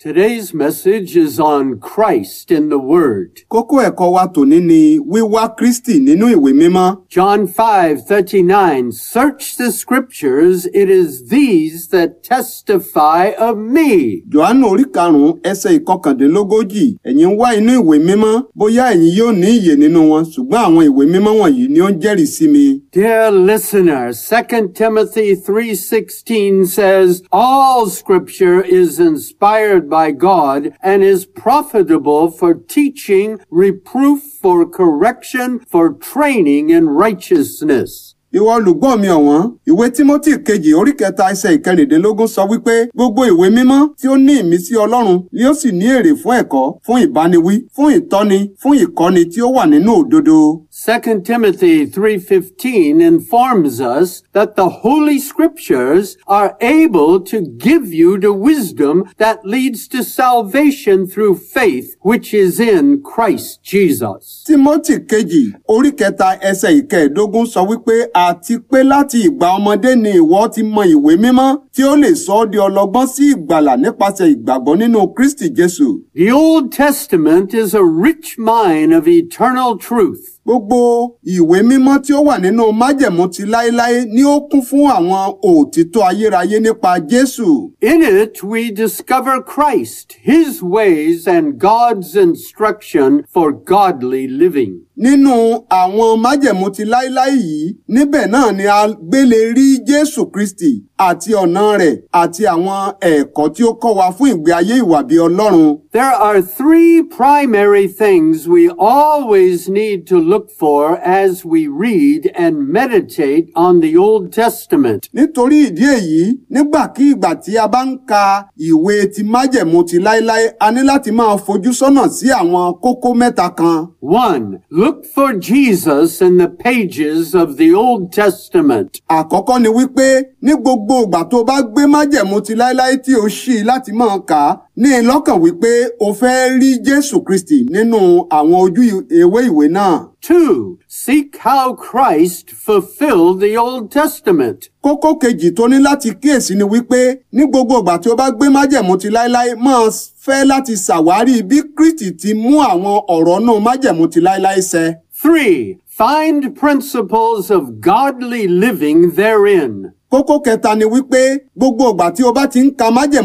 Today's message is on Christ in the Word. Kókó ẹ̀kọ́ wa tòní ni wíwá Kristi nínú ìwé mímọ́. John 5:39 Search the scriptures it is these that testify of me. Jòhánù orí karùn-ún ẹsẹ̀ ìkọkàndínlógójì ẹ̀yin ń wá inú ìwé mímọ́ bóyá ẹ̀yin yóò ní ìyè nínú wọn ṣùgbọ́n àwọn ìwé mímọ́ wọ̀nyí ni ó ń jẹ́rìí sí mi. Dear listener, 2 Timothy 3:16 says all scripture is inspired by God and is profitable for teaching, reproof, for correction, for training in righteousness. Ìwọ olùgbọ́ mi ọ̀wọ́n, ìwé Tímótì kejì orí kẹta ẹsẹ̀ ìkẹrìndínlógún sọ wípé gbogbo ìwé mímọ́ tí ó ní ìmísí Ọlọ́run ni ó sì ní èrè fún ẹ̀kọ́, fún ìbániwí, fún ìtọ́ni, fún ìkọ́ni tí ó wà nínú òdodo. 2 Timothy 3:15 informs us that the holy scriptures are able to give you the wisdom that leads to salvation through faith which is in Christ Jesus. Tímótì kejì orí kẹta ẹsẹ̀ ìkẹẹ̀dógún sọ wípé àti pé láti ìgbà ọmọdé ni ìwọ ti mọ ìwé mímọ́ tí ó lè sọ ọ́ di ọlọ́gbọ́n sí ìgbàlà nípasẹ̀ ìgbàgbọ́ nínú Kristi Jésù. The Old Testament is a rich mine of eternal truth. Gbogbo ìwé mímọ́ tí ó wà nínú májẹ̀mú ti láéláé ni ó kún fún àwọn òtítọ́ ayérayé nípa Jésù. In it, we discover Christ, His ways, and God's instruction for godly living. Nínú àwọn májẹ̀mú ti láéláé yìí, níbẹ̀ náà ni a gbélé rí Jésù Kristi àti ọ̀nà rẹ̀ àti àwọn ẹ̀kọ́ tí ó kọ́ wa fún ìgbé ayé ìwà bí Ọlọ́run. There are three primary things we always need to look for as we read and meditate on the Old Testament. Nítorí ìdí èyí, nígbàkígbà tí a bá ń ka ìwé ti májẹ̀mú ti láéláé, a ní láti máa fojú sọ́nà sí àwọn kókó mẹ́ta kan. One, look for Jesus in the pages of the Old Testament. Àkọ́kọ́ ni wípé ní gbogbo ìgbà tó bá gbé májẹ̀mú ti láéláé tí o ṣí láti máa kà á, ní i lọ́kàn wípé o fẹ́ rí Jésù Kristi nínú àwọn ojú ewé ìwé náà. Two, seek how Christ fulfilled the Old Testament. Kókó kejì tó ní láti kíyèsí ni wípé ní gbogbo ìgbà tí o bá gbé májẹ̀mú ti láéláé máa fẹ́ láti ṣàwárí bí Kristi ti mú àwọn ọ̀rọ̀ náà májẹ̀mú ti láéláé ṣẹ. Three, find principles of godly living therein. Kókó kẹta ni wípé gbogbo ìgbà tí o bá ti ń ka májẹ̀mú